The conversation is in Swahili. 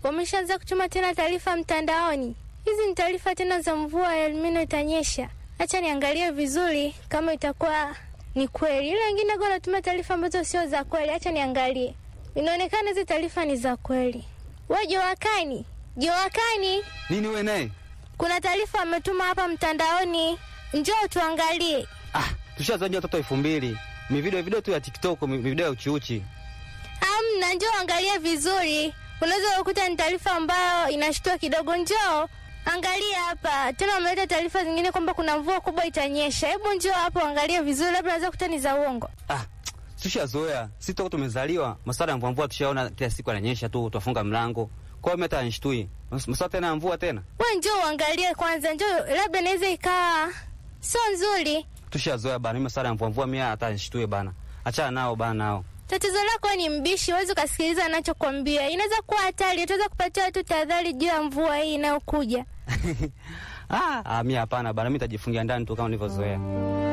wameshaanza kutuma tena taarifa mtandaoni. Hizi ni taarifa tena za mvua ya Elnino itanyesha. Acha niangalie vizuri kama itakuwa ni kweli. Ile wengine kwa wanatuma taarifa ambazo sio za kweli. Acha niangalie, inaonekana hizi taarifa ni za kweli. We Jowakani, Jowakani, Nini we naye? kuna taarifa wametuma hapa mtandaoni, njoo tuangalie. Ah, tushazajia watoto elfu mbili mi video video tu ya TikTok, mi video ya uchiuchi. Amna, njoo angalie vizuri. Unaweza kukuta ni taarifa ambayo inashtua kidogo. Njoo angalia hapa tena, wameleta taarifa zingine kwamba kuna mvua kubwa itanyesha. Hebu njoo hapo angalie vizuri, labda unaweza kukuta ni za uongo. Ah, tushazoea sisi toka tumezaliwa, masuala ya mvua mvua tushaona kila siku ananyesha tu, twafunga mlango. Kwa hiyo mimi hata nishtui masuala tena ya mvua tena, We njoo uangalie kwanza, njoo, labda inaweza ikawa sio nzuri. tushazoea bana. Mimi masuala ya mvua mvua mimi hata nishtui bana, achana nao bana nao. Tatizo lako wewe ni mbishi, huwezi ukasikiliza anachokwambia. Inaweza kuwa hatari, utaweza kupatia watu tahadhari juu ya mvua hii inayokuja. ah, ah, mimi hapana bana, mimi nitajifungia ndani tu kama nilivyozoea.